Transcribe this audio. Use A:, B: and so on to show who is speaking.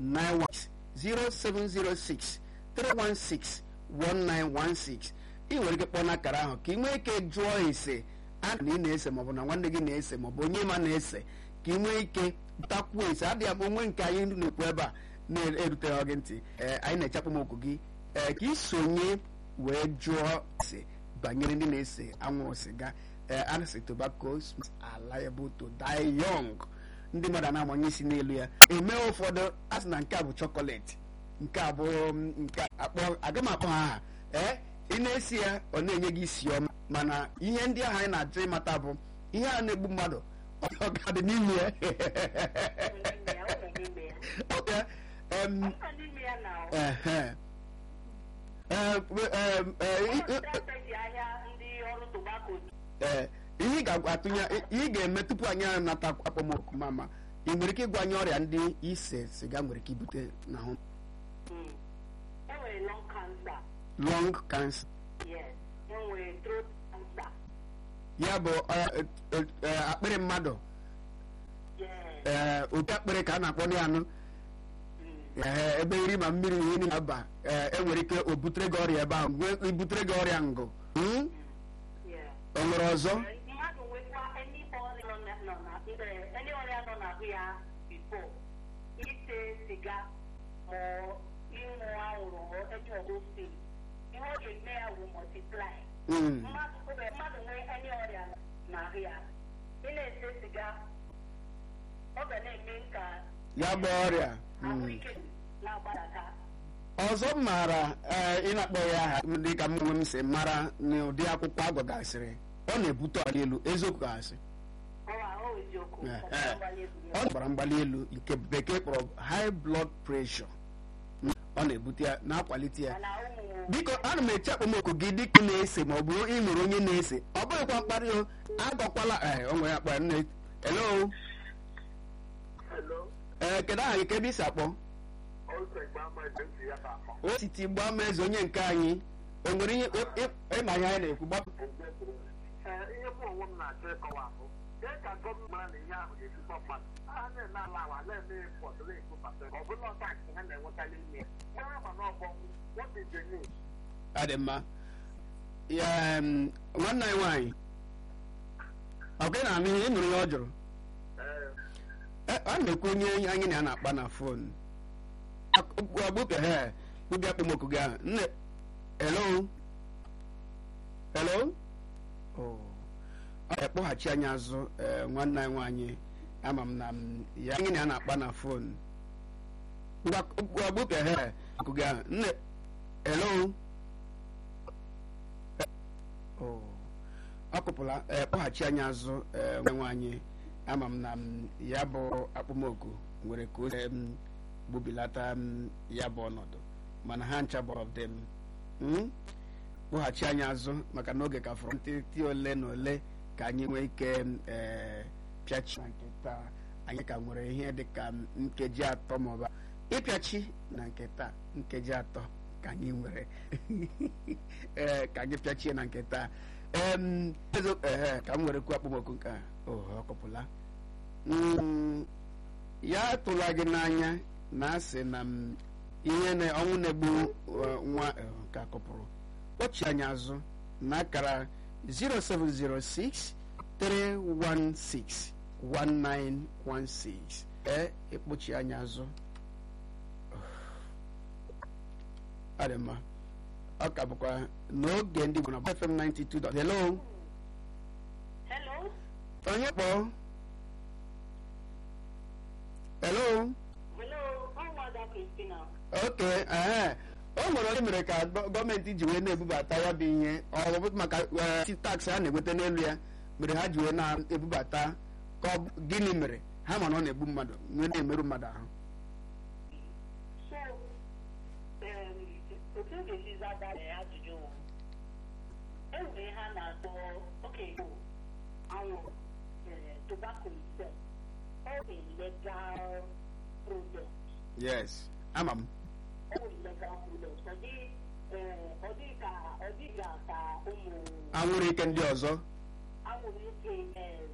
A: 91 0706 316 1916 ị nwere ike kpọọ n'akara ahụ ka ị nwee ike jụọ ese a na ị na-ese maọbụ na nwanne gị na-ese maọbụ onye ma na-ese ka ị nwee ike takwuo ese adịghị abụ onwe nke anyị na-ekwu ebe a na-eruteghị gị ntị ee anyị na-echapụ m okwu gị ee ka ị sonye wee jụọ ese banyere ndị na-ese anwụrụ siga ee a na-ese tobacco are liable to die young ndị mmadụ a na-amanye isi n'elu ya eme ụfọdụ a sị na nke a bụ chọkọletị nke a bụ nke akpọ aga m akpọ ha aha ee ị na-esi ya ọ na-enye gị isi ọma mana ihe ndị ahụ anyị na-achọ ịmata bụ ihe a na-egbu mmadụ ọ ga-adị n'ime ya Okay. Um, ehe. Eh, eh, eh, i- eh, ihe ị ga-atụnye ihe ị ga-eme tupu anyị anata akpọmọkụ mama ị nwere ike ịgwa anyị ọrịa ndị ise siga nwere ike ibute n'ahụ
B: enwere lung cancer
A: lung cancer
B: yes enwere throat cancer
A: ya bụ eh, eh, eh, akpịrị mmadụ
B: yes
A: ee oke akpịrị ka a na-akpọ ya anụ
B: mm.
A: ee ebe nri ma mmiri ihe niile na-aba ee enwere ike o butere gị ọrịa ebe ahụ nwee ibutere gị ọrịa ngụ Hmm?
B: yeah
A: o nwere ọzọ
B: mmadụ nwekwa any ọrịa nọ na- nọ na eh, any ọrịa nọ n'ahụ ya before ise siga ma ịṅụ anwụrụ ma any of those things ihe ọ ga-eme ya wụ multiply
A: Mm.
B: mmadụ oge mmadụ nwee any ọrịa n'ahụ ya ị na-ese siga ọ ga na-eme ka
A: ya bụ ọrịa Mm.
B: ahụike na-agbadata
A: ọzọ m maara ee ị na-akpọ ya aha dị ka m onwe m si mara n'ụdị akwụkwọ agụgasịrị ọ na-ebute ọrịa elu eziokwu gasị
B: ọwa ọ eziokwu
A: Eh,
B: ọ
A: eh.
B: gbara egwu
A: ọ gbara mgbali elu nke bekee kpọrọ high blood pressure Mm. ọ na-ebute ya na-akwalite ya
B: mana ụmụ
A: biko ana m eche akpọmọkụ gị dịka ị na-ese ma ọ bụ ị nwere onye na-ese ọ bụghịkwa mkparị o agọkwala ee o nwere akpa nne hello
C: Hello,
A: ee kedu aha gị ka ebe isi akpọ
C: also Gbama Ejensi ya na-akpọ.
A: o siti gbaa m eze onye nke anyị o nwere ihe ị- ị- ịma ihe anyị na-ekwu gbapụ
C: Ee, ihe mụ onwe m na-achọ ịkọwa bụ dee ka gọọmenti mara na ihe ahụ ga-ezigbo mmadụ a na-eme ala awa na-eme pọt na-ekwu pata ọ bụla ọtaksị ha na-enwekarị ime ya mara ma na ọbọnwụ what is the news
A: ọ dị mma ya em, nwanne anyị nwaanyị ọ gị na-anụ ihe ị nụrụ ihe ọ jụrụ
C: ee
A: Eh, ọ na-ekwu onye anyị na ya na-akpa na fon ọgbụke he ụbịa akpọmọkụ gị ahụ nne hello hello Oh. ọ ga-ekpọghachi anyị azụ eh, nwanne anyị nwaanyị ama m na m ya anyị na ya na-akpa na fon ọgbụke he akụ gị ahụ nne hello Oh. ọ kụpụla eh, kpọghachi anyị azụ eh, nwanne nwaanyị ama m na m ya bụ akpọmoku nwere ka o si em, gbubilata m ya bụ ọnọdụ mana ha ncha bụ of them Mm? kpọghachi anyị azụ maka na oge ka fọrọ ntịtị ole na ole ka anyị nwee ike ee pịachi na nke taa anyị ka nwere ihe dị ka nkeji atọ maọbụ ịpịachi na nke taa nkeji atọ ka anyị nwere ee ka anyị pịachie na nke taa em ezo ehe ka m were kwuo akpọmọkụ nke a oh ọ kọpụla Mm, ya tụla gị n'anya na asị na m ihe na ọnwụ na-egbu uh, nwa eh, nke a kọpụrụ kpọchi anyị azụ na akara 0706 316 1916 ee ịkpọchi anyị azụ ọ dị mma ọ ka bụkwa n'oge ndị Igbo na FM 92. Hello
B: hello
A: onye kpọọ hello
B: hello ọ nwada Christina
A: oke ee o nwere onye mere ka gọ- gọọmenti ji wee na-ebubata ya bụ ihe ọ bụ maka eh, taksị a na-enweta n'elu ya mere ha ji wee na-ebubata ka ọ bụ- gịnị mere ha ma na ọ na-egbu mmadụ wee na-emerụ mmadụ ahụ
B: so um, otu m ga-esi zaba ya ajụjụ wụ, enwere ha na-akpọ oke anwụrụ eh, tobacco itself ọ bụ legal product
A: yes ama m
B: ọ bụ legal product ọ dị eh, ọ dị ka ọ dịga ka ụmụ
A: anwụrụ ike ndị ọzọ
B: anwụrụ ike eh,